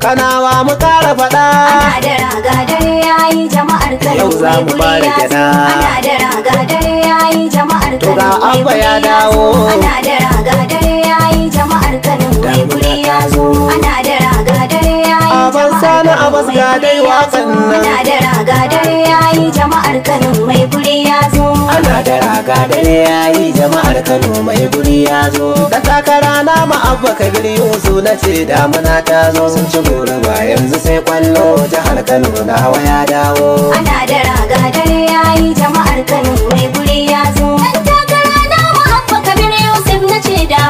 kanawa mu kara faɗa Ana da raga dare yayi jama'ar Kano Yau za mu mai fara guri ya zo. gyaɗa. Ana da raga dare yayi jama'ar To Kano ga mai Abba ya guri dawo. zo. Ana da raga dare yayi jama'ar Kano mai guri ya zo. Ana da raga dare yayi Aban jama'ar Sani Kano Abbas mai ga guri dai ya zo. waƙan nan. Ana da raga dare yayi jama'ar Kano mai guri ya zo. ana da raga dare yayi jama'ar Kano mai guri ya zo da takara na ma abba kabir yusu na ce damuna ta zo sun ci gori ba yanzu sai kwallo jihar Kano na hawa ya dawo Ana da raga dare yayi jama'ar Kano mai guri ya zo. Dan takara na mu Abba Kabir Yusuf na ce da